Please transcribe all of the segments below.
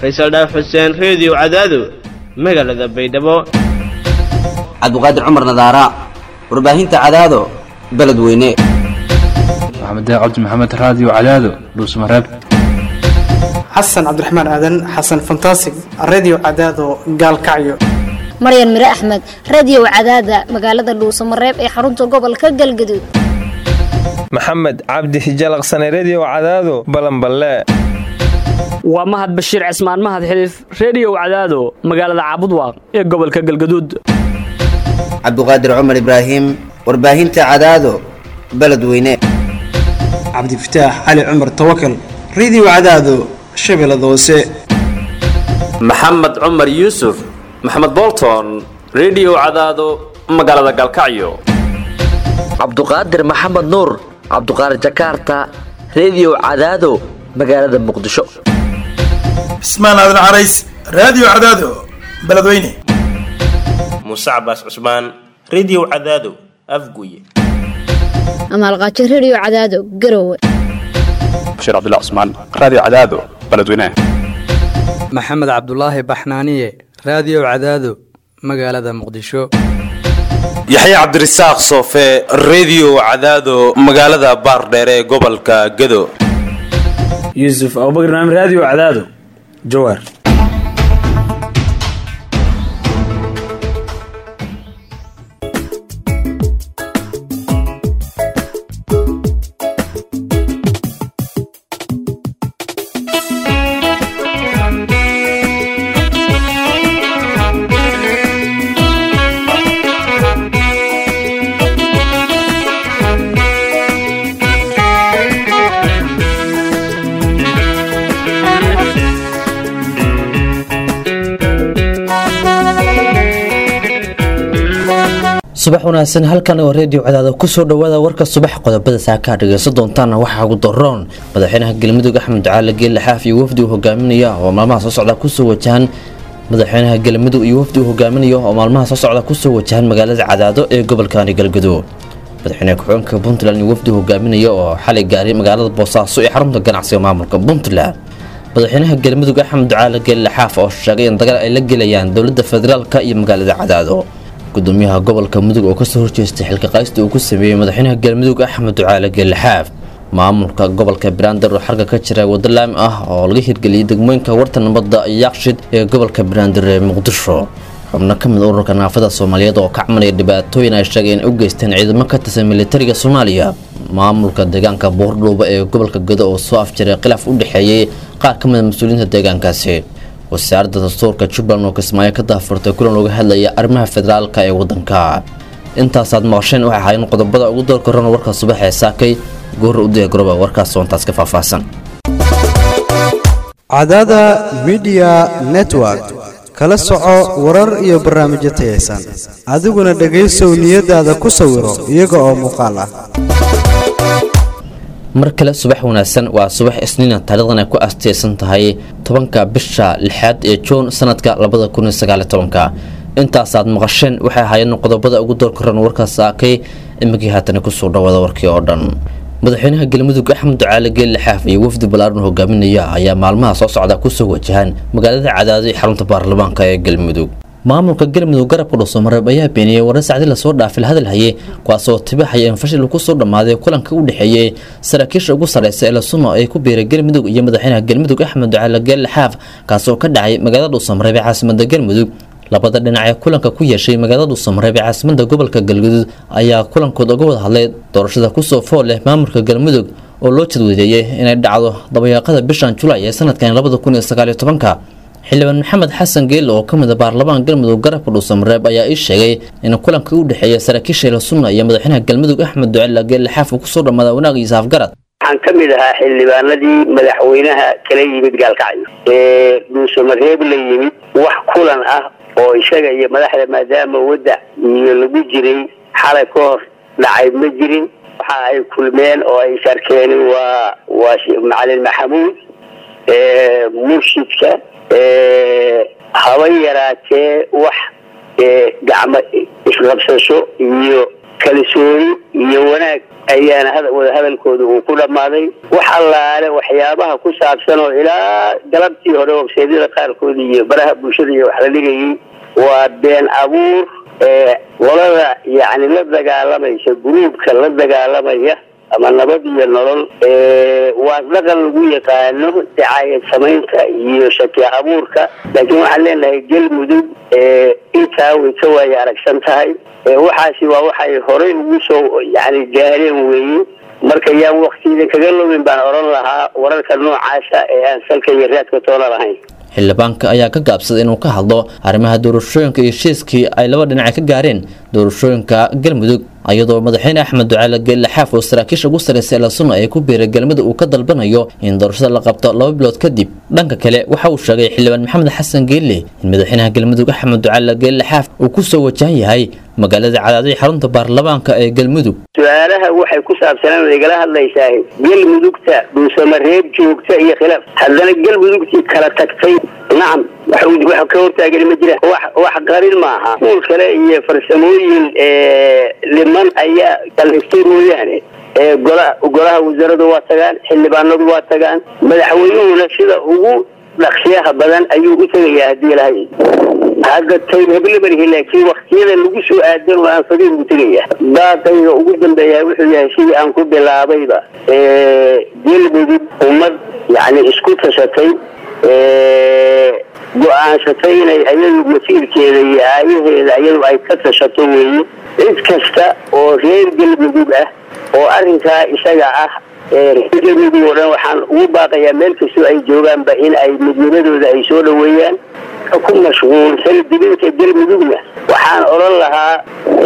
faysal dhaaf xuseen reediyo cadaado magaalada baydhabo cabdiqaadir cumar nadaara warbaahinta cadaado beledweyne maxamed cabdi maxamed raadiyo cadaado dhuusmareeb xasan cabdiraxmaan aadan xasan fantasig redio cadaado gaalkacyo maryan mire axmed radio cadaada magaalada dhuusamareeb ee xarunta gobolka galgaduud maxamed cabdi hijalaqsane redio cadaado balanballe waa mahad bashiir cismaan mahad xiliif reediyow cadaado magaalada caabudwaaq ee gobolka galgaduud cabdiqaadir cumar ibraahim warbaahinta cadaado beledweyne cabdifataax cali cumar tawakal redio cadaado shabeellada hoose maxamed cumar yuusuf maxamed bolton redio cadaado magaalada galkacyo cabduqaadir maxamed nuur cabduqaadir jakaarta redio cadaado magaalada muqdisho cismaan aadan carays raadiyo cadaado beledweyne muuse cabaas cusmaan redio cadaado afguye amaalqaajo redio cadaado garowe bashiir cabdilla cusmaan raadiyo cadaado beledweyne maxamed cabdulaahi baxnaaniye raadiyo cadaado magaalada muqdisho yaxya cabdirasaaq soofe redio cadaado magaalada baardheere ee gobolka gado yuusuf abubakr naam raadiyo cadaado jawaar subax wanaagsan halkan oo reediyo cadaada kusoo dhawaada warka subax qodobada saakaa dhegeysan doontaana waxaa ugu daroon madaxweynaha galmudug axmed ducaale geelle xaaf iyo wafdi uu hogaaminaya oo maalmaha soo socda kusoo wajahan madaxweynaha galmudug iyo wafdi uu hogaaminaya oo maalmaha soo socda kusoo wajahan magaalada cadaado ee gobolkani galgudug madaxweynaha ku-xigeenka puntland iyo wafdi uu hogaaminaya oo xalay gaaray magaalada boosaaso ee xarunta ganacsiga maamulka puntland madaxweynaha galmudug axmed ducaale geelle xaaf oo sheegay in dagaal ay la gelayaan dowlada federaalka iyo magaalada cadaado gudoomiyaha gobolka mudug oo kasoo horjeestay xilka qaysta uu ku sameeyey madaxweynaha galmudug axmed ducaale geelixaaf maamulka gobolka baraandar oo xarga ka jira waddo laami ah oo laga hirgeliyey degmooyinka warta nabadda yaaqshid ee gobolka baraandar ee muqdisho xubno ka mid ururka naafada soomaaliyeed oo ka camalaya dhibaatooyin ay sheegeen in u geysteen ciidamo ka tirsan militariga soomaaliya maamulka deegaanka buurdhuuba ee gobolka gado oo soo afjaray khilaaf u dhexeeyey qaar ka mid mas-uuliyiinta deegaankaasi wasaaradda dastuurka jubbaland oo kismaayo ka daafurtay kulan looga hadlaya arrimaha federaalka ee waddanka intaasaad maqasheen waxay ahaayeen qodobada ugu doorka ron warka subax ee saakay goor u diyagarooba warkaas soontaas ka faahfaahsan cadaada midiya network kala soco warar iyo barnaamijyo tayaysan adiguna dhegaysow niyadaada ku sawiro iyaga oo muuqaal ah mar kale subax wanaagsan waa subax isniina taarikhdan ay ku asteysan tahay tobanka bisha lixaad ee juun sanadka labada kun iyo sagaali tobanka intaasaad maqasheen waxay ahaayeen qodobada ugu doorka ran warkaas saakay imikii haatana kusoo dhawaada warkii oo dhan madaxweynaha galmudug axmed ducaale geelle xaaf iyo wafdi balaaran hogaaminaya ayaa maalmaha soo socda kusoo wajahaan magaalada cadaado ee xarunta baarlamaanka ee galmudug maamulka galmudug garabka dhuusamareeb ayaa beeniyey warar sacdi lasoo dhaafay la hadal hayay kuwaasoo tibahaya in fashil kusoo dhammaaday kulanka u dhexeeyey saraakiisha ugu sareysa ee lasuno ay ku biiray galmudug iyo madaxweynaha galmudug axmed ducaale geelle xaaf kaasoo ka dhacay magaalada dhuusamareeb ee caasimada galmudug labada dhinac ee kulanka ku yeeshay magaalada dhuusamareeb ee caasimada gobolka galguduud ayaa kulankooda uga wada hadlay doorashada kusoo fool leh maamulka galmudug oo loo jadwadeeyey inay dhacdo dabayaaqada bishan julaay ee sanadkan labada kun iyo sagaaliyo tobanka xildhibaan maxamed xasan geelle oo ka mid a baarlamaan galmudug garabka dhuusamareeb ayaa ii sheegay in kulanka u dhexeeya saraakiisha elasunna iyo madaxweynaha galmudug axmed ducela geelle xaaf uu kusoo dhammaada wanaag iyo saafgarad waxaan ka mid ahaa xildhibaanadii madaxweynaha kala yimid gaalkacyo ee dhuusamareeb la yimid wax kulan ah oo isaga iyo madaxda maadaama wadac iyo lagu jiray xalay ka hor dhacay ma jirin waxa ay kulmeen oo ay isarkeen waa waa macalin maxamuud murshidka haba yaraatee wax gacmo isqabsasho iyo kalsooni iyo wanaag ayaana hada- wadahadalkooda uu ku dhammaaday wax allaale waxyaabaha ku saabsan oo ilaa galabtii hore websaydyada qaarkood iyo baraha bulshada iyo wax la dhigayay waa been abuur ee qolada yacni la dagaalamaysa gruubka la dagaalamaya ama nabad iyo nolol ee waa dhaqan lagu yaqaano dacaayad samaynta iyo shaki abuurka laakiin waxaan leenahay galmudug ee intaa way ka waaya aragsan tahay ee waxaasi waa waxay horey ugu soo yani gaareen weeye marka yaan waktiida kaga lumin baan odhan lahaa wararka noocaasa ee aan salka iyo raadka toona lahayn xildhibaanka ayaa ka gaabsaday inuu ka hadlo arrimaha doorashooyinka iyo heshiiskii ay laba dhinac ka gaareen doorashooyinka galmudug iyadoo madaxweyne axmed ducaale geelle xaaf oo saraakiisha ugu sarreysay la sunna ay ku biiray galmudug uu ka dalbanayo in doorashada la qabto laba bilood kadib dhanka kale waxa uu sheegay xildhibaan maxamed xasan geelle in madaxweynaha galmudug axmed ducaale geelle xaaf uu ku soo wajahan yahay magaalada cadaadii xarunta baarlamaanka ee galmudug su-aalaha waxay ku saabsanaan igala hadlaysaa galmudugta dhuusamareeb joogta iyo khilaaf haddana galmudugtii kala tagtay nacam wax wax ka hortaagani ma jira wax wax qarin maaha kuul kale iyo farsamooyin ee liman ayaa kalaystay mooyaane ee gola golaha wasaaradu waa tagaan xildhibaanadu waa tagaan madaxweynuhuna sida ugu dhaqsiyaha badan ayuu u tegayaa haddii lahay hadda tayb heblemarihi laakiin waktiyada lagu soo aadan oo aan fadiil u tegaya daaqayga ugu dambeeya wuxuu yahay sidii aan ku bilaabayba ee galmudug ummad yacni isku tashatay ee go-aansatay inay ayadu masiirkeeda iyo aayaheeda ayadu ay ka tashato weeye cid kasta oo reer galmudug ah oo arrinkaa isaga ah ee reer galmudug oo dhan waxaan ugu baaqayaa meel kastoo ay joogaanba in ay midnimadooda ay soo dhoweeyaan ka ku mashquulsan dibinta galmudugna waxaan odhan lahaa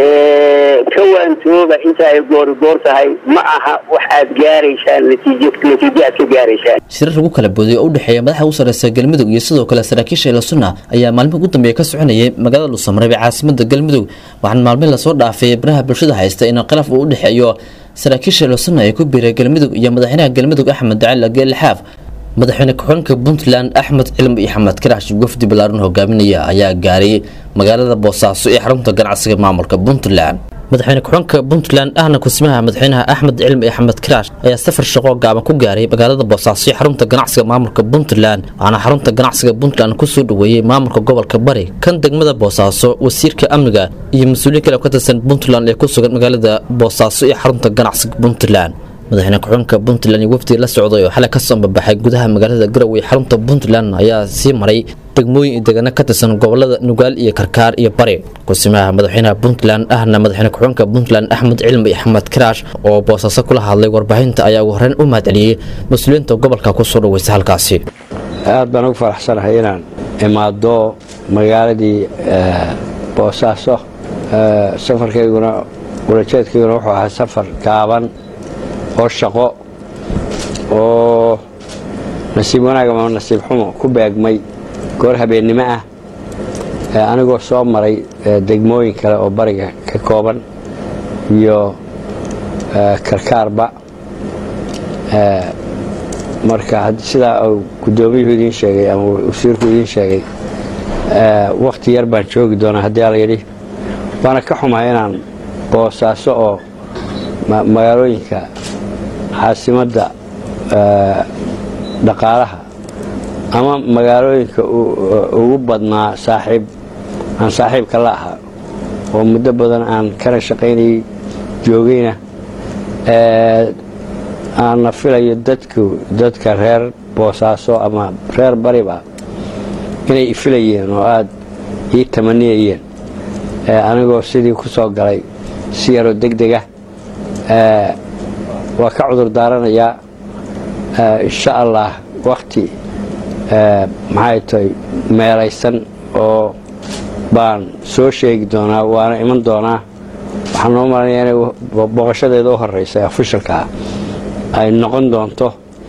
ka waantooba inta ay goorigoor tahay ma aha wax aad gaaraysaan natiijo natiijo aad ka gaaraysaan shirar lagu kala booday oo u dhexeeya madaxa ugu sarreysa galmudug iyo sidoo kale saraakiisha ila sunna ayaa maalmihi ugu dambeeya ka soconayay magaalada dhuusamareeb ee caasimada galmudug waxaana maalmihi lasoo dhaafay baraha bulshada haysta in khilaaf uu u dhexeeyo saraakiisha ila sunna ee ku biiray galmudug iyo madaxweynaha galmudug axmed ducaale geelle xaaf madaxweyne ku-xigeenka puntland axmed cilmi iyo xamed karaash wafdi ballaaran hogaaminaya ayaa gaaray magaalada boosaaso ee xarunta ganacsiga maamulka puntland madaxweyne ku-xigeenka puntland ahna kusimaha madaxweynaha axmed cilmi iyo xamed karaash ayaa safar shaqo gaaban ku gaaray magaalada boosaaso ee xarunta ganacsiga maamulka puntland waxaana xarunta ganacsiga puntland kusoo dhaweeyey maamulka gobolka bari kan degmada boosaaso wasiirka amniga iyo mas-uuliyiin kale oo ka tirsan puntland ee ku sugan magaalada boosaaso ee xarunta ganacsiga puntland madaxweyne ku-xigeenka puntland iyo wafdi la socday oo xalay kasoo ambabaxay gudaha magaalada garowe ee xarunta puntland ayaa sii maray degmooyin iyo degano ka tirsan gobolada nugaal iyo karkaar iyo bari kusimaha madaxweynaha puntland ahna madaxweyne ku-xigeenka puntland axmed cilmi iyo axmed karaash oo boosaaso kula hadlay warbaahinta ayaa ugu horreyn u mahadceliyey mas-uuliyiinta gobolka kusoo dhaweysa halkaasi aad baan ugu faraxsanahay inaan imaado magaaladii boosaaso safarkayguna ulajeedkayguna wuxuu ahaa safar gaaban oo shaqo oo nasiib wanaag ama nasiib xumo ku beegmay goor habeennimo ah anigoo soo maray degmooyin kale oo bariga ka kooban iyo karkaarba marka sidaa uu guddoomiyuhu idiin sheegay ama wasiirku idiin sheegay wakhti yar baan joogi doonaa haddii ala yidhi waana ka xumahay inaan boosaaso oo magaalooyinka caasimadda dhaqaalaha ama magaalooyinka ugu badnaa saaxiib aan saaxiibka la ahaa oo muddo badan aan kana shaqaynayay joogayna aanna filayo dadku dadka reer boosaaso ama reer bariba inay ifilayeen oo aada ii tamaniyayeen anigoo sidii ku soo galay si yaroo deg dega waa ka cudur daaranayaa insha allah wakti maxay tahay meelaysan oo baan soo sheegi doonaa waana iman doonaa waxaan noo malanaya inay booqashadeeda u horeysa ofishalkaa ay noqon doonto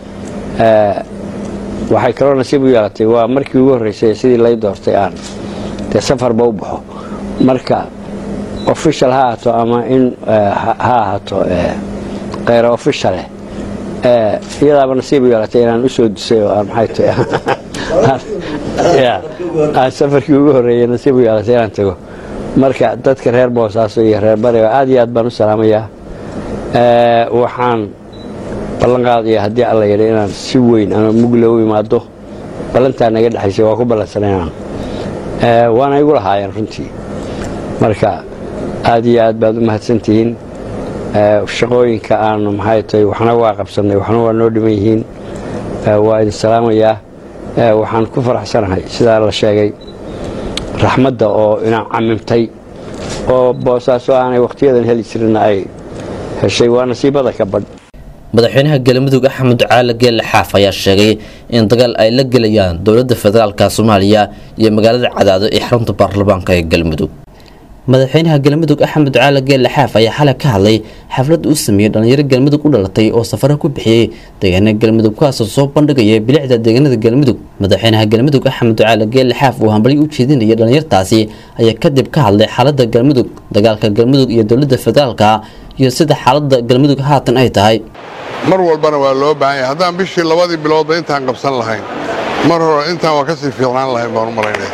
waxay kaloo nasiib u yeelatay waa markii ugu horreysay sidii lay doortay aan dee safarba u baxo marka official ha ahaato ama in ha ahaato kheyr officialeh iyadaaba nasiib u yeelatay inaan usoo dusay oo aan maxay tahay aan safarkii ugu horreeyay nasiib u yeelatay inaan tago marka dadka reer boosaaso iyo reer bariga aad iyo aad baan u salaamayaa Ee, waxaan ballan qaadaya haddii alla yidhi inaan si weyn ama mugle u imaado ballantaa naga dhexaysay waa ku ballansanayaan Ee, waana igu lahaayeen runtii marka aad iyo aad baad u mahadsantihiin Ee, shaqooyinka aanu maxay tahay waxna waa qabsannay waxna waa noo dhiman yihiin Ee, waa idin salaamayaa Ee, waxaan ku faraxsanahay sidaa la sheegay raxmadda oo inaan camimtay oo boosaaso aanay wakhtiyadan heli jirin ay heshay waa nasiibada ka badh madaxweynaha galmudug axmed caali geelle xaaf ayaa sheegay in dagaal ay la gelayaan dowladda federaalka soomaaliya iyo magaalada cadaado ee xarunta baarlamaanka ee galmudug madaxweynaha galmudug axmed caali geelle xaaf ayaa xalay ka hadlay xaflad uu sameeyey dhalinyaro galmudug u dhalatay oo safaro ku bixiyey deegaanada galmudug kuwaasoo soo bandhigaya bilicda deegaanada galmudug madaxweynaha galmudug axmed caali geelle xaaf uu hambalyo u jeedinayay dhalinyartaasi ayaa kadib ka hadlay xaalada galmudug dagaalka galmudug iyo dowladda federaalka iyo sida xaalada galmudug haatan ay tahay mar walbana waa loo baahan yahay haddaan bishii labadii biloodba intaan qabsan lahayn mar hore intaan waa ka sii fiicnaan lahayn baan u malaynaya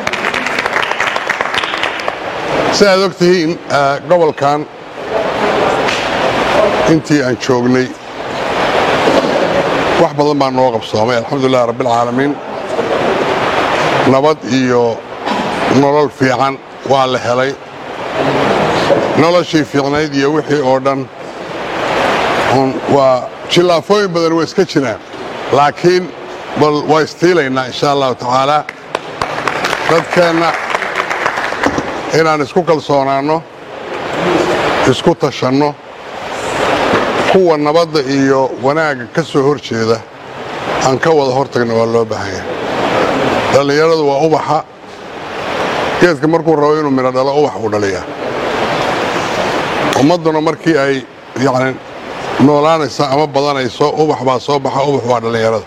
si aad og tihiin eh, gobolkan intii aan joognay wax badan baa noo qabsoomay alxamdulilah rabbilcaalamiin nabad iyo nolol fiican waa la helay noloshii fiicnayd iyo wixii oo dhan un waa jillaafooyin badan waa iska jiraan laakiin bal waa istiilaynaa insha allahu tacaala dadkeenna inaan isku kalsoonaanno isku tashanno kuwa nabadda iyo wanaagga ka soo hor jeeda aan ka wada hortagna waa loo baahan yahay dhallinyaradu waa ubaxa geedka markuu rabo inuu midho dhalo ubax uu dhaliyaa ummadduna markii ay yacni noolaanaysa ama badanayso ubax baa soo baxa ubax waa dhallinyarada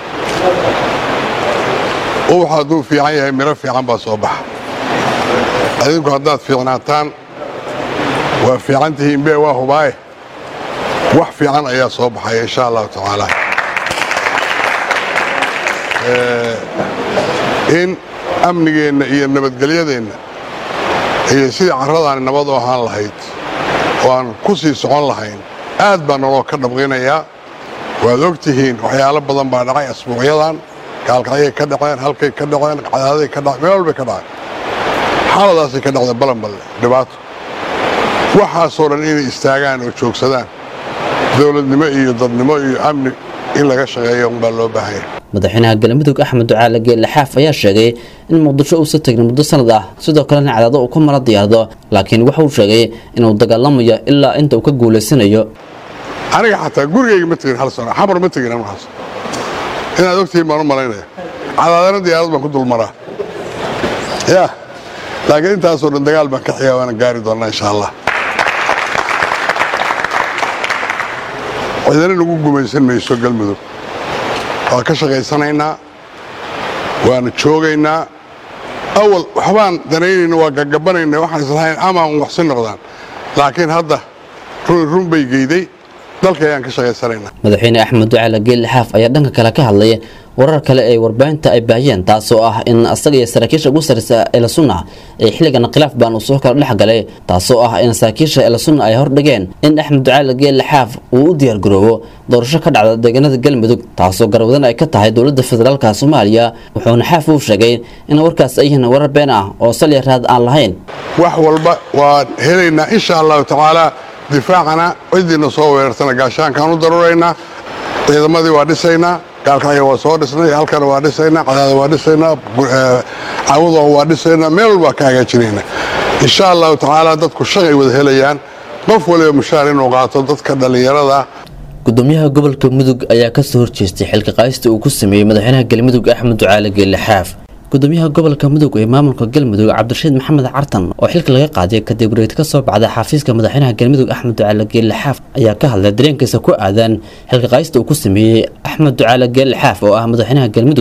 ubax hadduu fiican yahay midho fiican baa soo baxa adinku haddaad fiicnaataan waa fiican tihiin bee waa hubaaye wax fiican ayaa soo baxaya insha allahu tacaala Eh, in amnigeenna iyo nabadgelyadeenna iyo sidii carradaani nabad u ahaan lahayd oo aan ku sii socon lahayn aad baa naloo ka dhabqinayaa waad og tihiin waxyaalo badan baa dhacay asbuucyadan gaalkacyay ka dhaceen halkay ka dhaceen cadaaday ka dhaceen meel walbay ka dhaceen xaaladaasay ka dhacday balanballe dhibaato waxaasoo dhan inay istaagaan oo joogsadaan dowladnimo iyo dadnimo iyo amni in laga shaqeeyo unbaa loo baahan yahay madaxweynaha galmudug axmed ducaale geelle xaaf ayaa sheegay in muqdisho uusa tegin muddo sanad ah sidoo kalena cadaado uu ka mala diyaardo laakiin waxa uu sheegay inuu dagaalamayo ilaa inta uu ka guulaysanayo aniga xataa gurigayga ma tegin hal sano xamar ma tegin anu hal sano inaad ogtihiin baan u malaynaya cadaadana diyaarad baan ku dulmaraa ya laakiin intaasoo dhan dagaal baan ka xigaa waana gaari doonaa insha allah cidina nagu gumaysan mayso galmudug waa ka shaqaysanaynaa waana joogaynaa awal waxbaan danaynayna waa gagabanayna waxaan islahayn amaan waxsi noqdaan laakiin hadda run run bay geyday dalka ayaan ka shaqaysanaynaa madaxweyne axmed ducaale geelle xaaf ayaa dhanka kale ka hadlay warar kale ee warbaahinta ay baahiyeen taasoo ah in asaga iyo saraakiisha ugu sarreysa eelasunna ee xilligan khilaaf baan uu soo kala dhex galay taasoo ah in saraakiisha eelasunna ay hordhigeen in axmed ducaale geelle xaaf uu u diyaargaroobo doorasho ka dhacda deegaanada galmudug taasoo garwadan ay ka tahay dowladda federaalka soomaaliya wuxuuna xaaf uu sheegay in warkaas ay yihiin warar been ah oo salya raad aan lahayn wax walba waan helaynaa insha allahu tacaala difaacana cidiina soo weerartana gaashaankaan u daruraynaa ciidamadii waa dhisaynaa gaalkacya waa soo dhisnay halkana waa dhisaynaa cadaada waa dhisaynaa cawada waa dhisaynaa meel walbaa ka hagaajinaynaa insha allahu tacaala dadku shaqay wada helayaan qof waliba mushaar inuu qaato dadka dhallinyarada gudoomiyaha gobolka mudug ayaa kasoo horjeestay xilka qaadista uu ku sameeyey madaxweynaha galmudug axmed ducaale geelle xaaf gudoomiyaha gobolka mudug ee maamulka galmudug cabdirashiid maxamed cartan oo xilka laga qaaday kadib wareegd ka soo baxday xafiiska madaxweynaha galmudug axmed ducaale geelle xaaf ayaa ka hadlay dareenkiisa ku aadan xilka qaadista uu ku sameeyey axmed ducaale geelle xaaf oo ah madaxweynaha galmudug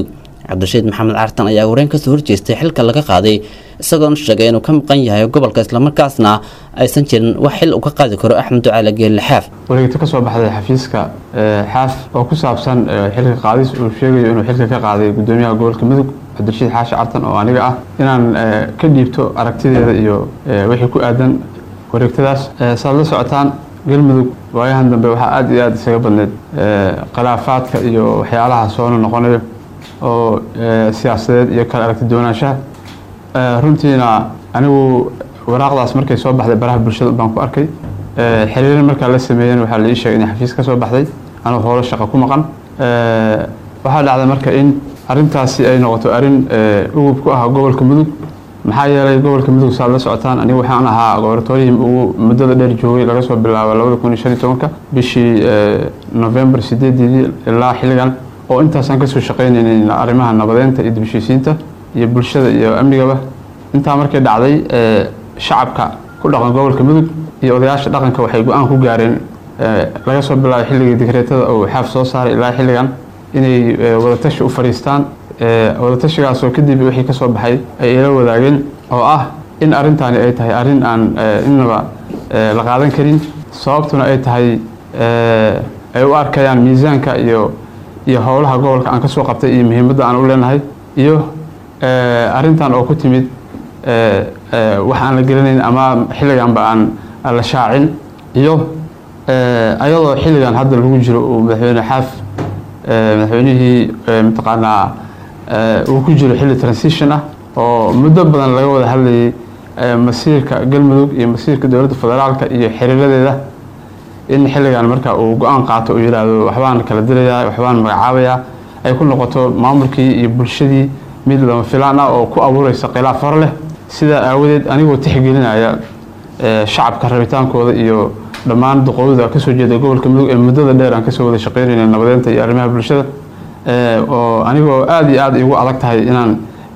cabdirashiid maxamed cartan ayaa wareyn kasoo horjeestay xilka laga qaaday isagoona sheegay inuu ka maqan yahay gobolka islamarkaasna aysan jirin wax xil uu ka qaadi karo axmed ducaale geelle xaaf wareegto ka soo baxday xafiiska xaaf oo ku saabsan xilka qaadis uu sheegayo inuu xilka ka qaaday gudoomiyaha gobolka mudug cabdirashiid xaashi cartan oo aniga ah inaan ka dhiibto aragtideeda iyo wixii ku aadan wareegtadaas saad la socotaan galmudug waayahan dambe waxaa aada iyo aada isaga badneed khilaafaadka iyo waxyaalaha soona noqonayo oo siyaasadeed iyo kala aragti doonaanshaha runtiina anigu waraaqdaas markay soo baxday baraha bulshada baan ku arkay xiriirin markaa la sameeyeen waxaa la ii sheegay in xafiis ka soo baxday anuu howlo shaqo ku maqan waxaa dhacday marka in arrintaasi ay noqoto arrin ugub ku ah gobolka mudug maxaa yeelay gobolka mudug saad la socotaan anigu waxaan ahaa gobortooyihii ugu muddada dheer joogay laga soo bilaabo labada kun iyo shan iyo tobanka bishii november sideedii ilaa xilligan oo intaasaan kasoo shaqaynaynay arrimaha nabadeynta iyo dibheshiisiinta iyo bulshada iyo amnigaba intaa markay dhacday shacabka ku dhaqan gobolka mudug iyo odayaasha dhaqanka waxay go-aan ku gaareen laga soo bilaabo xilligii digreetada uu xaaf soo saaray ilaa xilligan inay wadatashi u fadhiistaan wadatashigaasoo kadib wixii kasoo baxay ay ila wadaageen oo ah in arrintaani ay tahay arrin aan innaba la qaadan karin sababtuna ay tahay ay u arkayaan miisaanka iyo iyo howlaha gobolka aan kasoo qabtay iyo muhiimadda aan u leenahay iyo arrintan oo ku timid wax aan la gelinayn ama xilliganba aan la shaacin iyo ayadoo xilligan hadda lagu jiro uu madaxweyne xaaf madaxweynihii mataqaanaa uu ku jiro xilli transition ah oo muddo badan laga wada hadlayay masiirka galmudug iyo masiirka dowladda federaalka iyo xiriiradeeda in xilligan marka uu go-aan qaato uu yidhaahdo waxbaan kala dilayaa waxbaan magacaabayaa ay ku noqoto maamulkii iyo bulshadii mid lama filaan ah oo ku abuureysa khilaaf hor leh sidaa aawadeed anigoo tixgelinaya shacabka rabitaankooda iyo dhammaan duqowda kasoo jeeda gobolka mudug ee muddada dheer aan kasoo wada shaqeynayna nabadeynta iyo arrimaha bulshada oo anigoo aada iyo aada igu adag tahay inaan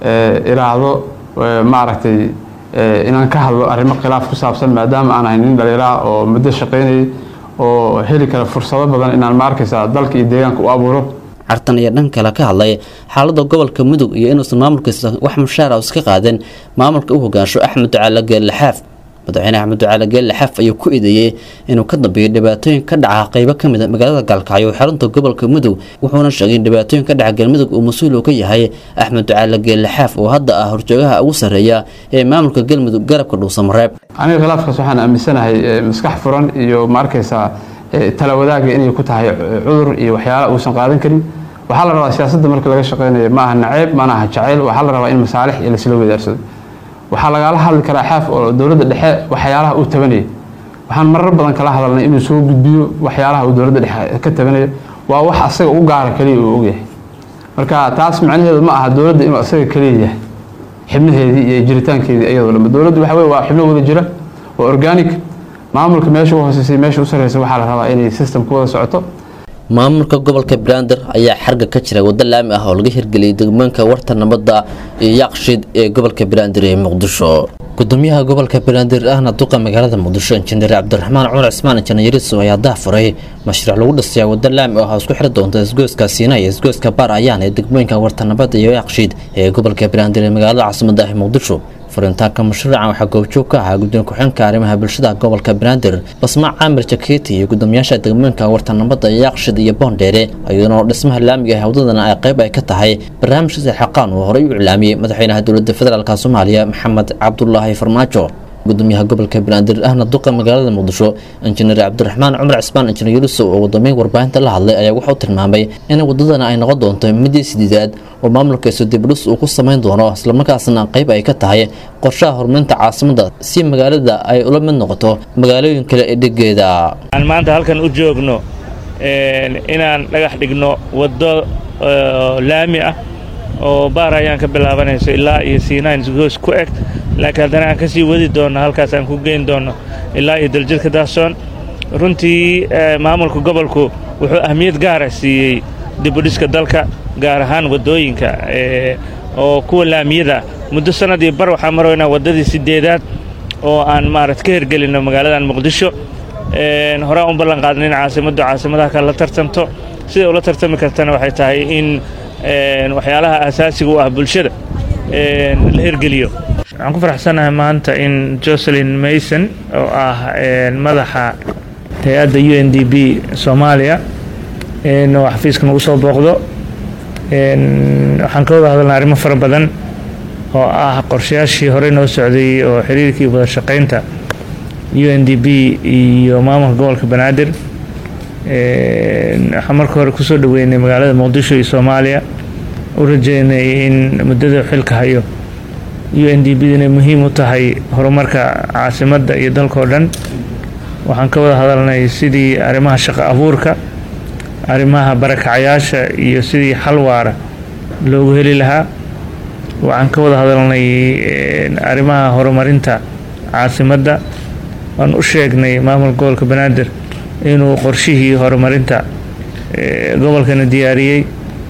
iraahdo maaragtay inaan ka hadlo arrimo khilaaf ku saabsan maadaama aan ahay nin dhaliiraa oo muddo shaqeynayay oo heli kara fursado badan inaan ma arkaysaa dalka iyo deegaanka u abuuro cartan iyo dhan kale ka hadlay xaalada gobolka mudug iyo inuusan maamulkiisa wax mushaara iska qaadin maamulka u hogaansho axmed ducaale geelle xaaf madaxweyne axmed ducaale geelle xaaf ayuu ku eedeeyey inuu ka dambeeyo dhibaatooyin ka dhaca qeybo ka mid a magaalada gaalkacyo xarunta gobolka mudug wuxuuna sheegay in dhibaatooyin ka dhaca galmudug uu mas-uul uu ka yahay axmed ducaale geelle xaaf oo hadda ah horjoogaha ugu sarreeya ee maamulka galmudug garabka dhuusamareeb aniga khilaafkaas waxaan aaminsanahay maskax furan iyo ma arkaysaa tala wadaaga inay ku tahay cudur iyo waxyaala uusan qaadan karin waxaa la rabaa siyaasadda marka laga shaqeynayo ma aha naceeb mana aha jacayl waxaa la rabaa in masaalix iyo lasla wadaarsado waxaa lagala hadli karaa xaaf oo dowladda dhexe waxyaalaha uu tabanayay waxaan marar badan kala hadalnay inuu soo gudbiyo waxyaalaha uu dowladda dhexe ka tabanayo waa wax asaga u gaara kaliya uu ogyahay marka taas macnaheedu ma aha dowladda inuu asaga kaliya yahay xibnaheedii iyo jiritaankeedii iyadoo dhanba dowladdu waxa weye waa xibno wada jira waa organic maamulka meesha u hooseysay meesha u sarreysa waxaa la rabaa inay system ku wada socoto maamulka gobolka banaadir ayaa xarga ka jira waddo laami ah oo laga hirgeliyay degmooyinka warta nabadda iyo yaaqshiid ee gobolka banaadir ee muqdisho gudoomiyaha gobolka banaadir ahna duqa magaalada muqdisho injineer cabdiraxmaan cumar cismaan injineeriso ayaa daafuray mashruuc lagu dhisayaa waddo laami ah oo isku xiri doonta isgoyska siina iyo isgoyska baar ayaan ee degmooyinka warta nabadda iyo yaaqshiid ee gobolka banaadir ee magaalada caasimada ah muqdisho furitaanka mashruucan waxaa goobjoog ka ahaa gudoomiye ku-xeenka arrimaha bulshada gobolka banaadir basmaac caamir jakeeti iyo gudoomiyaasha degmooyinka warta nabadda yaaqshid iyo boondheere iyadoo dhismaha laamiga ah wadadana ay qayb ay ka tahay barnaamijka xaqaan uu horey u iclaamiyey madaxweynaha dowladda federaalk soomaaliya maxamed cabdulaahi farmaajo gudoomiyaha gobolka banaadir ahna duqa magaalada muqdisho injineer cabdiraxmaan cumar cismaan injineer yurusow oo wadoomiye warbaahinta la hadlay ayaa wuxuu tilmaamay in wadadana ay noqon doonto midii sideedaad oo maamulkiisu dibdhis uu ku samayn doono islamarkaasna qayb ay ka tahay qorshaha horumarinta caasimada si magaalada ay ula mid noqoto magaalooyin kale ee dhegeeda aan maanta halkan u joogno inaan dhagax dhigno waddo laami ah oo baar ayaan ka bilaabanayso ilaa iyo siinaan goos ku eg laakiin haddana aan ka sii wadi doonno halkaas aan ku geyn doonno ilaa iyo daljirka daahsoon runtii maamulka gobolku wuxuu ahmiyad gaara siiyey dibudhiska dalka gaar ahaan waddooyinka oo kuwa laamiyada muddo sannad iyo bar waxaan maroynaa waddadii siddeedaad oo aan maarad ka hirgelinno magaaladan muqdisho horaan u ballan qaadna in caasimaddu caasimadaha kale la tartanto siday ula tartami kartana waxay tahay in waxyaalaha asaasiga u ah bulshada la hirgeliyo waxaan ku faraxsanahay maanta in jocelyn mason oo ah madaxa hay-adda u n d b soomaaliya oo xafiiska nagu soo booqdo waxaan ka wada hadalnay arrimo fara badan oo ah qorshayaashii horey noo socday oo xiriirkii wada shaqaynta u n d b iyo maamulka gobolka banaadir waxaan marka hore kusoo dhaweynay magaalada muqdisho iyo soomaaliya u rajeynay in muddada xilka hayo u n d b inay muhiim u tahay horumarka caasimadda iyo dalkao dhan waxaan ka wada hadalnay sidii arrimaha shaqo abuurka arrimaha barakacayaasha iyo sidii xal waara loogu heli lahaa waxaan ka wada hadalnay arrimaha horumarinta caasimadda waan u sheegnay maamulka gobolka banaadir inuu qorshihii horumarinta gobolkana diyaariyey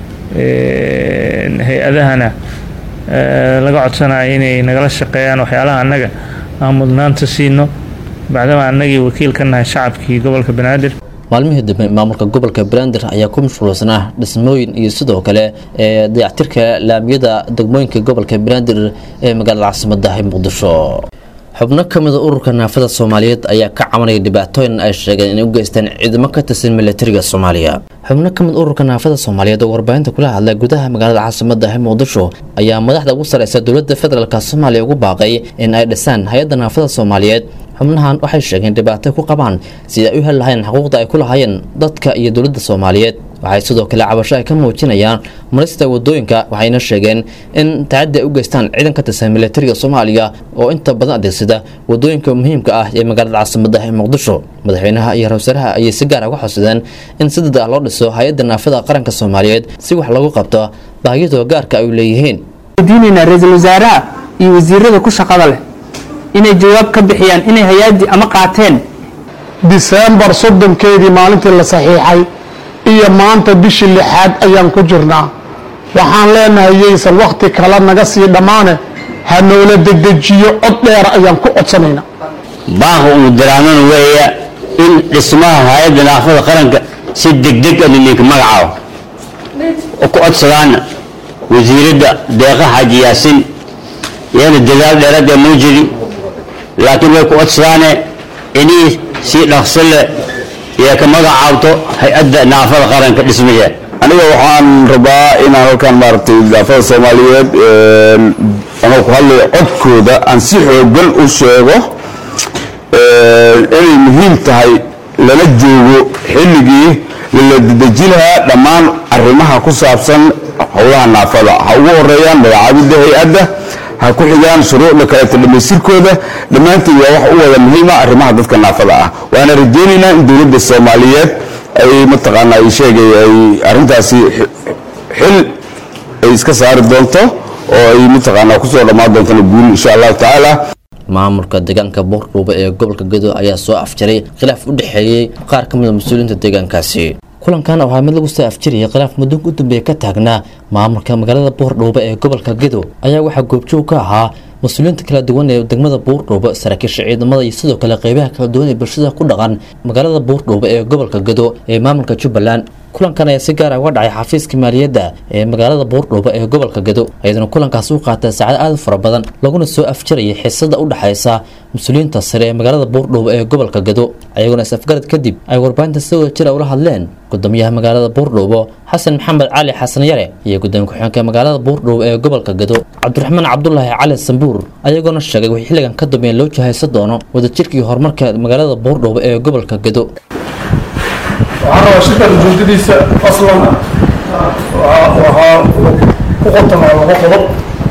hay-adahana laga codsanayo inay nagala shaqeeyaan waxyaalaha annaga aan mudnaanta siino bacdama annagii wakiil ka nahay shacabkii gobolka banaadir maalmihii dambe maamulka gobolka banaadir ayaa ku mashquulsanaa dhismooyin iyo sidoo kale ee dayactirka laamiyada degmooyinka gobolka banaadir ee magaalada caasimadda ee muqdisho xubno ka mida ururka naafada soomaaliyeed ayaa ka cabanaya dhibaatooyin ay sheegeen inay u geystaan ciidamo ka tirsan milatariga soomaaliya xubno ka mid ururka naafada soomaaliyeed oo warbaahinta kula hadlay gudaha magaalada caasimadda ee muqdisho ayaa madaxda ugu sareysa dowladda federaalk soomaaliya ugu baaqay in ay dhisaan hay-adda naafada soomaaliyeed xubnahan waxay sheegeen dhibaato ku qabaan sidai ay u heli lahayn xuquuqda ay ku lahaayeen dadka iyo dowladda soomaaliyeed waxay sidoo kale cabasho ay ka muujinayaan marista wadooyinka waxayna sheegeen in tacaddi ay u geystaan ciidan ka tirsan milatariga soomaaliya oo inta badan adeegsada wadooyinka muhiimka ah ee magaalada caasimadda ee muqdisho madaxweynaha iyo ra-wasaaraha ayay si gaar ah uga xodsadeen in si dad ah loo dhiso hay-adda naafada qaranka soomaaliyeed si wax lagu qabto baahiyadoo gaarka ay leeyihiin diinaynaa ra-iisul wasaaraha iyo wasiirada ku shaqada leh inay jawaab ka bixiyaan inay hay-addii ama qaateen diseembar soddonkeedii maalintii la saxiixay iyo maanta bishii lixaad ayaan ku jirnaa waxaan leenahay yaysan wakhti kale naga sii dhammaane ha noola dedejiyo cod dheera ayaan ku codsanaynaa baanka uu daraamana weeya in dhismaha hay-adda naafada qaranka si degdeg ah lilinka magacaabo oo ku codsadaana wasiiradda deeqa xaaji yaasin iyana dadaal dheerada muu jiri laakiin way ku codsadaane inii si dhaqso leh iyo ka magacaabto hay-adda naafada qaranka dhismaheeda aniga waxaan rabaa inaan halkan maaragtay naafada soomaaliyeed anoo ku hadlaya codkooda aan si xoogan u sheego inay muhiim tahay lala joogo xilligii lala dedeji lahaa dhammaan arrimaha ku saabsan howlaha naafada ha ugu horeeyaan magacaabidda hay-adda ha ku xigaan shuruucda kaleeto dhammaystirkooda dhammaantood waa wax u wada muhiima arrimaha dadka naafada ah waana rajeynaynaa in dowladda soomaaliyeed ay mataqaana ay sheegay ay arrintaasi xil ay iska saari doonto oo ay mataqaana kusoo dhammaan doontona guul insha allahu tacaala maamulka deegaanka boordhuuba ee gobolka gedo ayaa soo afjaray khilaaf u dhexeeyey qaar ka mid a mas-uuliyiinta deegaankaasi kulankan waxaa mid lagu soo afjarayay khilaaf muddoonka u dambeeya ka taagnaa maamulka magaalada boordhuuba ee gobolka gedo ayaa waxaa goobjoog ka ahaa mas-uuliyiinta kala duwan ee degmada buurdhuuba saraakiisha ciidamada iyo sidoo kale qeybaha kala duwan ee bulshada ku dhaqan magaalada buurdhuuba ee gobolka gedo ee maamulka jubbaland kulankan ayaa si gaar ah uga dhacay xafiiska maaliyadda ee magaalada buurdhuuba ee gobolka gedo iyaduna kulankaasi u qaatay saacad aad u fara badan laguna soo afjarayay xiisada u dhexaysa mas-uuliyiinta sare ee magaalada buurdhuuba ee gobolka gedo ayaguna is-afgarad kadib ay warbaahinta si wada jira ula hadleen gudoomiyaha magaalada buurdhuubo xasan maxamed cali xasan yare iyo gudoomiye ku-xigeenka magaalada buurdhuubo ee gobolka gedo cabdiraxmaan cabdulaahi cali sambuur ayagoona sheegay wixii xilligan ka dambeeya loo jahaysan doono wadajirkii horumarka magaalada buurdhuubo ee gobolka gedo waxaan rabaa shirkan ujeedadiisa aslan waxaa ku qotamaa laba qodob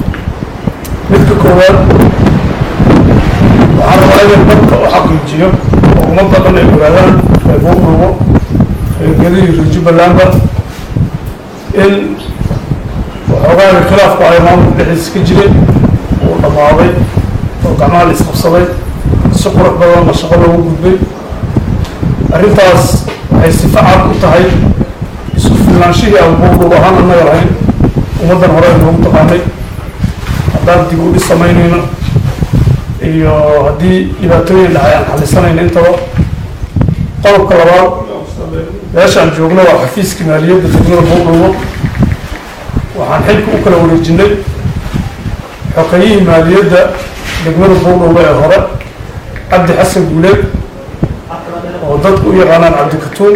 midka koowaad waxaan rabaa inay dadka u xaqiijiyo oo ummadda dhan ay ogaadaan ee buurdhuubo ee gedihii reer jubbalandba in waxoogaana khilaafku ay maamulka dhexdiisa ka jiray uu dhammaaday oo gacmaha la isqabsaday si qurux badanna shaqo loogu gudbay arrintaas waxay sifa cad u tahay isku filnaanshihii aan buurdhuub ahaan annaga lahayn ummaddan hore ay noogu taqaanay haddaan dib u dhis samaynayno iyo haddii dhibaatooyin dhacay aan xalisanayno intaba qodobka labaad meeshaan joogno waa xafiiska maaliyadda degmada buurdhuubo waxaan xilka u kala wareejinay xoqeyihii maaliyadda degmada buurdhuuba ee hore cabdi xasan guuleed oo dadku u yaqaanaan cabdikatuun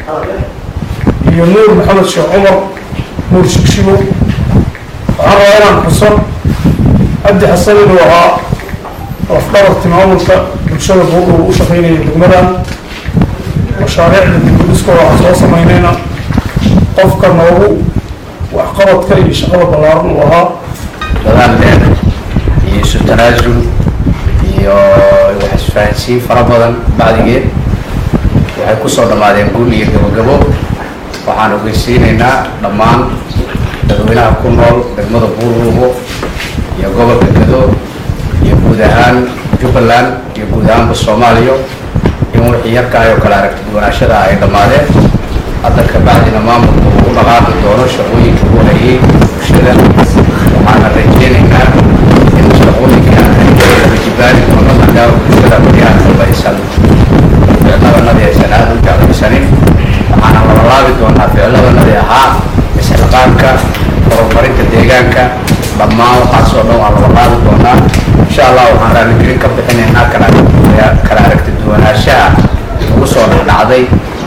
iyo nuur maxamed sheekh cumar nuur shigshigo waxaan rabaa inaan xuso cabdi xasan inuu ahaa lafdhabarti maamulka bulshada buurdhuuba u shaqeynaya degmadan mashaariicda dibudhiskooda waxaan soo samaynayna qofka noogu waxqabadka iyo shaqada ballaaran uu ahaa dadaal dheer iyo isu tanaasul iyo wax isfahansiin fara badan bacdigeed waxay kusoo dhammaadeen guul iyo gabogabo waxaan ogeysiinaynaa dhammaan dadweynaha ku nool degmada buurruubo iyo gobolka gado iyo guud ahaan jubbaland iyo guud ahaanba soomaaliya in wixii yarkaay oo kale aragti duwanaashada ay dhammaadeen hadda kabacdina maamulku uu u dhaqaaqi doono shaqooyinka uu hayay bulshada waxaana rajeynaynaa in shaqooyinka ay jibaari doono maadaama bulshada baryahan dambe aysan ficlabanadii aysan aada u jeclaysanin waxaana labalaabi doonaa ficlabanadii ahaa isxilqaanka horumarinta deegaanka dhammaan waxaasoo dhan waa labalaabi doonaa insha allah waxaan raaligelin ka bixinaynaa kala kala aragti duwanaanshaha ugu soo dhexdhacday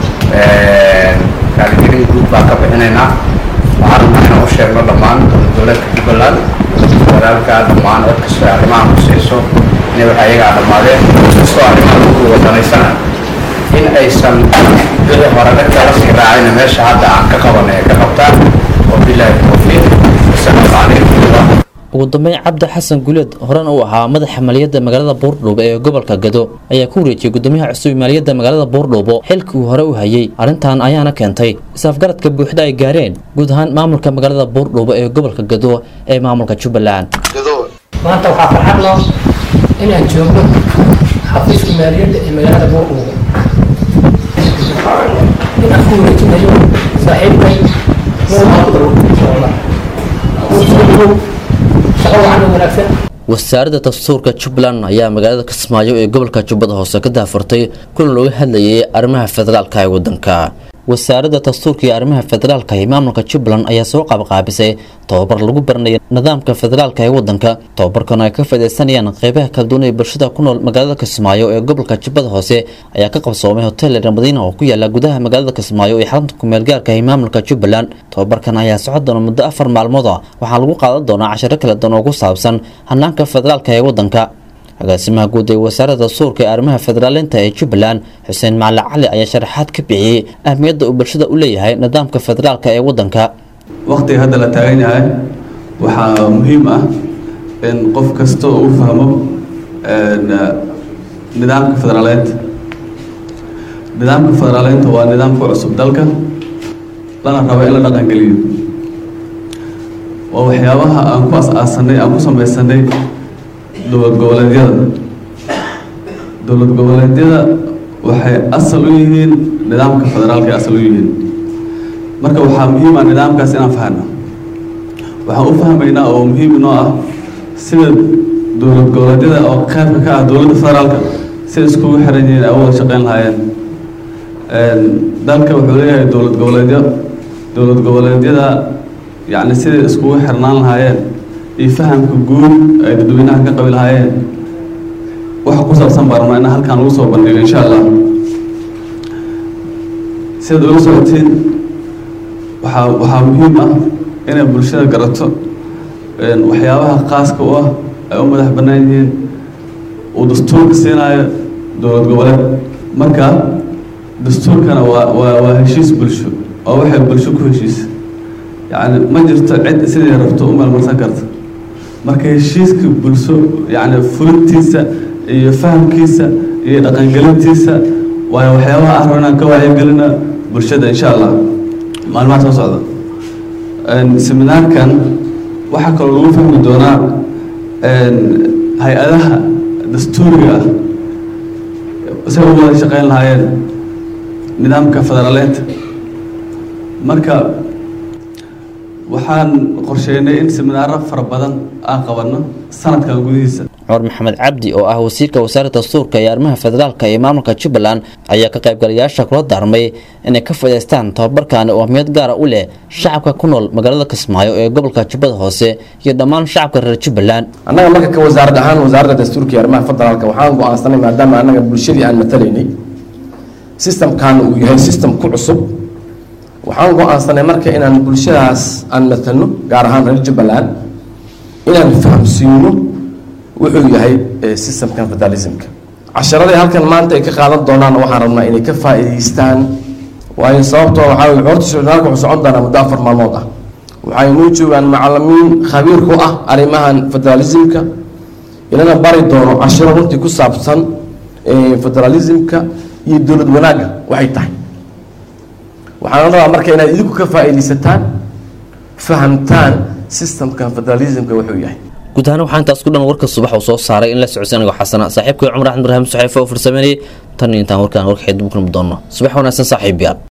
raaligelin guud baan ka bixinaynaa waxaan rabnaa inaan u sheegno dhammaan dowladka jubbaland walaalka dhammaan cod kastoo arrimahan kuseyso inay waxa iyagaa dhammaadeen kastoo arrimaha lagu wadanaysana in aysan wixii hore dhanka la sii raacayna meesha hadda aan ka qabanay ay ka qabtaan wabilaahi tawfiiq wasalaamu calaykum ugu dambeyn cabdi xasan guleed horena uu ahaa madaxa maaliyadda magaalada buurdhuubo ee gobolka gado ayaa ku wareejiyey gudoomiyaha cusub ee maaliyadda magaalada buurdhuubo xilkii uu hore u hayay arrintan ayaana keentay is-afgaradka buuxda ay gaareen guud ahaan maamulka magaalada buurdhuubo ee gobolka gado ee maamulka jubbaland maanta waxaa farxad loo inaan joogno xafiiska maaliyadda ee magaalada buurdhuubo inaan ku wareejinayo saaxiibkay shaqo wacan oo wanaagsan wasaaradda dastuurka jubbaland ayaa magaalada kismaayo ee gobolka jubbada hoose ka daafurtay kulan looga hadlayay arrimaha federaalka ee waddanka wasaaradda dastuurka iyo arrimaha federaalka ee maamulka jubbaland ayaa soo qaabqaabisay tobabar lagu baranayo nidaamka federaalka ee waddanka tobabarkan ay ka faaideysanayaan qeybaha kala duwan ee bulshada ku nool magaalada kismaayo ee gobolka jubbada hoose ayaa ka qabsoomay hotel ramadiina oo ku yaala gudaha magaalada kismaayo ee xarunta kumeel gaarka ee maamulka jubbaland tobabarkan ayaa socon doona muddo afar maalmood ah waxaa lagu qaadan doonaa casharo kala duwan oo ku saabsan hanaanka federaalka ee waddanka agaasimaha guud ee wasaaradda dastuurka ee arrimaha federaaleynta ee jubbaland xuseen macali cali ayaa sharaxaad ka bixiyey ahmiyadda uu bulshada u leeyahay nidaamka federaalka ee waddanka waqtiga hadda la taagan yahay waxaa muhiim ah in qof kasta uu fahmo nidaamka federaaleynta nidaamka federaaleynta waa nidaamka cusub dalka lana rabo in la dhaqangeliyo waa waxyaabaha aan ku as-aasanay aan ku samaysanay dowlad goboleedyada dowlad goboleedyada waxay asal u yihiin nidaamka federaalka ay asal u yihiin marka waxaa muhiim ah nidaamkaas inaan fahno waxaan u fahmaynaa oo muhiim inoo ah sida dowlad goboleedyada oo qaybka ka ah dowladda federaalka si iskugu xiran yihiin ay u wada shaqeyn lahaayeen dalka wuxuu leeyahay dowlad goboleedyo dowlad goboleedyada yacni siday iskugu xirnaan lahaayeen iyo fahamka guud ay dadweynaha ka qabi lahaayeen waxa ku saabsan baan rabnaa in halkan lagu soo bandhigo insha allah sidaad ula socotiin waxaa waxaa muhiim ah inay bulshada garato waxyaabaha khaaska u ah ay u madax bannaan yihiin uu dastuurka siinayo dowlad goboleed marka dastuurkana waa waa waa heshiis bulsho oo waxay bulsho ku heshiisa yacni ma jirto cid siday rabto u meelmarsan karta marka heshiiska bulsho yacni fulintiisa iyo fahamkiisa iyo dhaqangelintiisa waayo waxyaabaha aan rabnaan ka wacyigelina bulshada insha allah maalmaha soo socda seminaarkan waxaa kaloo lagu fahmi doonaa hay-adaha dastuuriga ah say u wada shaqeyn lahaayeen nidaamka federaaleynta marka waxaan qorsheynay in seminaaro fara badan aan qabanno sanadkan gudihiisa cumar maxamed cabdi oo ah wasiirka wasaaradda dastuurka iyo arrimaha federaalka iyo maamulka jubbaland ayaa ka qaybgalayaasha kula daarmay inay ka faa'iidaystaan tababarkaani oo ahmiyad gaara u leh shacabka ku nool magaalada kismaayo ee gobolka jubbada hoose iyo dhammaan shacabka reer jubbaland annaga marka ka wasaarad ahaan wasaaradda dastuurka iyo arrimaha federaalka waxaan go-aansanay maadaama annaga bulshadii aan matalaynay systemkan uu yahay system ku cusub waxaan go-aansanay marka inaan bulshadaas aan matalno gaar ahaan reer jubbaland inaan fahamsiino wuxuu yahay systemkan federalismka casharaday halkan maanta ay ka qaadan doonaan waxaan rabnaa inay ka faa'iidaystaan waayo sababtoo waxaa weye horta shirnaalka wuxuu socon doonaa muddo afar maalmood ah waxay noo joogaan macalimiin khabiir ku ah arrimahan federalismka inana bari doono cashiro runtii ku saabsan federalismka iyo dowlad wanaagga waxay tahay waxaan rabaa marka inaad idinku ka faa'iidaysataan fahamtaan systemkan federalismka wuxuu yahay guud ahaan waxaa intaas ku dhan warka subax uu soo saaray in la socodsiy anigoo xasana saaxiibkay cumar axmed ibraahim saxiifo oo farsameynayay tan iyo intaan warkaan warkaxeed dib u kulmi doono subax wanaagsan saaxiib yaal